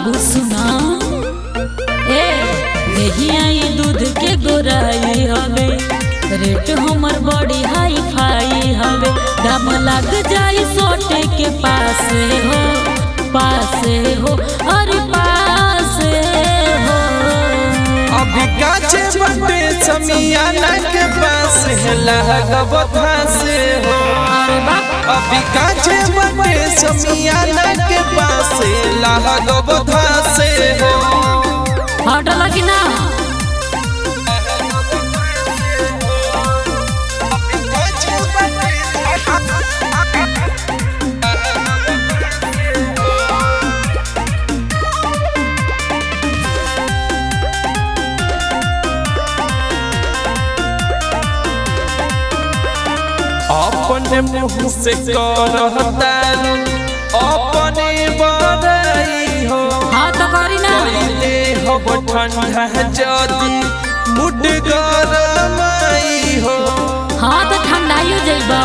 बाबू सुना ए देहिया ये दूध के गोराई हवे रेट हमर बड़ी हाई फाई हवे दाम लग जाई सोटे के पास हो पास हो अरे पास हो अभी काचे बटे समियाना के पास है लगब से हो अरे बाप अभी काचे बटे समियाना के पास लगब से हो हट लगी ना अपने मुँह से करतारू अपने बड़ाई हो हाँ तो करी ना पहले हब ठंडा जदी मुड गरमाई हो हाँ तो ठंडाइयो जइबा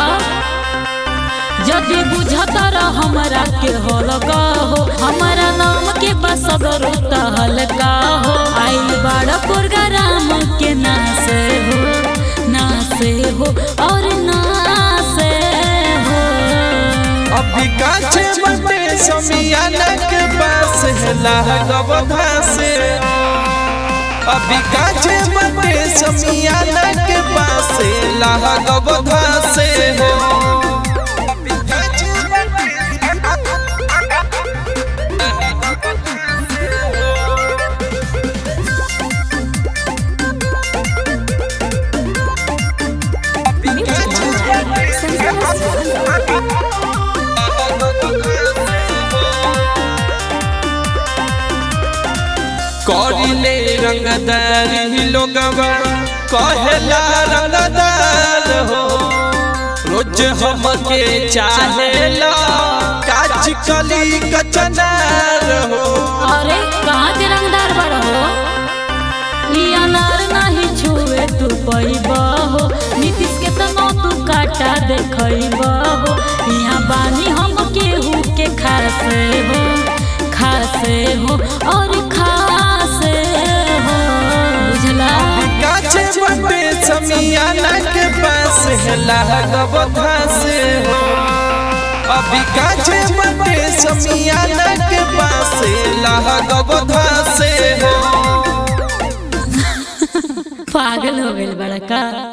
जदि बुझता रह हमरा के हलका हो हमारा नाम के बस गरुता हल्का हो आइल बड़ा प्रोग्राम के नासे हो नासे हो और नासे हो अभी काचे बटे समियाना के पास है लागब से अभी काचे बटे समियाना के पास लागब से हो करिले रंगदारी लोगवा कहेला रंगदार हो रोज हमके चाहेला काच कली कचनार हो अरे कहाँ के रंगदार बड़ हो ई अनार नहीं छुए तू पैबा हो नीतीश के तनो तू काटा देखैबा हो यहाँ बानी हम केहू के खासे हो खासे हो और खासे हो बुझला काचे बटे समियाना के पास है लागब से हो अभी काचे बटे समियाना के पास लागब से हो पागल हो गइल बड़ा का